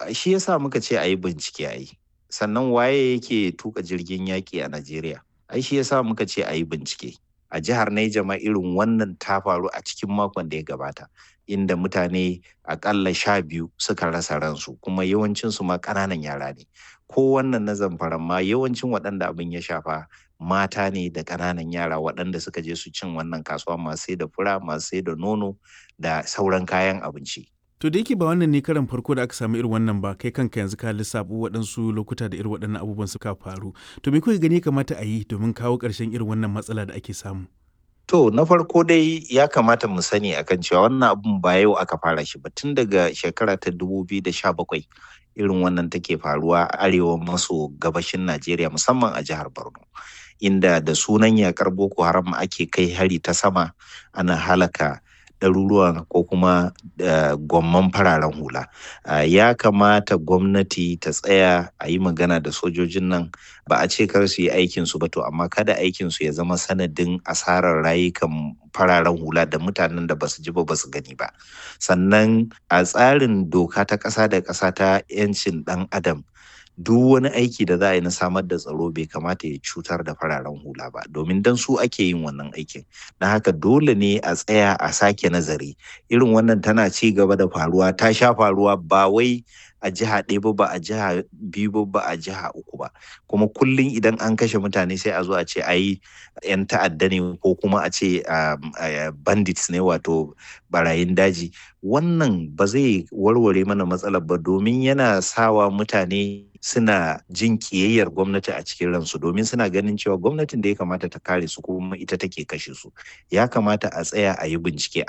shi yasa muka ce a yi bincike a yi sannan waye yake tuka jirgin yaƙi a najeriya ai shi yasa muka ce a yi bincike a jihar Naija ma irin wannan ta faru a cikin makon da ya gabata inda mutane akalla sha biyu suka rasa ransu kuma yawancinsu ma ƙananan yara ne ko wannan na zamfaran ma yawancin waɗanda abin ya shafa mata ne da ƙananan yara waɗanda suka je su cin wannan kasuwa masu sai da fura masu sai da nono da sauran kayan abinci To da yake ba wannan ne karan farko da aka samu irin wannan ba kai kanka yanzu ka lissafo waɗansu lokuta da irin waɗannan abubuwan suka faru. To me kuka gani kamata a yi domin kawo ƙarshen irin wannan matsala da ake samu? To na farko dai ya kamata mu sani akan cewa wannan abun ba yau aka fara shi ba tun daga shekara ta 2017 irin wannan take faruwa a arewa maso gabashin Najeriya musamman a jihar Borno. Inda da sunan yakar Boko Haram ake kai hari ta sama ana halaka ɗaruruwan ko kuma gwamman fararen hula ya kamata gwamnati ta tsaya a yi magana da sojojin nan ba a ce kar su yi aikinsu ba to amma kada aikinsu ya zama sanadin asarar rayukan fararen hula da mutanen da basu ji ba basu gani ba sannan a tsarin doka ta ƙasa da ƙasa ta 'yancin ɗan adam duk wani aiki da za a yi na samar da tsaro bai kamata ya cutar da fararen hula ba domin dan su ake yin wannan aikin na haka dole ne a tsaya a sake nazari irin wannan tana ci gaba da faruwa ta sha faruwa ba wai a jiha ɗaya ba ba a jiha biyu ba ba a jiha uku ba kuma kullum idan an kashe mutane sai a zo a ce a yi 'yan ta'adda ne ko kuma a ce bandits ne wato barayin daji wannan ba zai warware mana matsalar ba domin yana sawa mutane suna jin kiyayyar gwamnati a cikin ransu domin suna ganin cewa gwamnatin da ya kamata ta kare su kuma ita take kashe su ya kamata a tsaya a yi bincike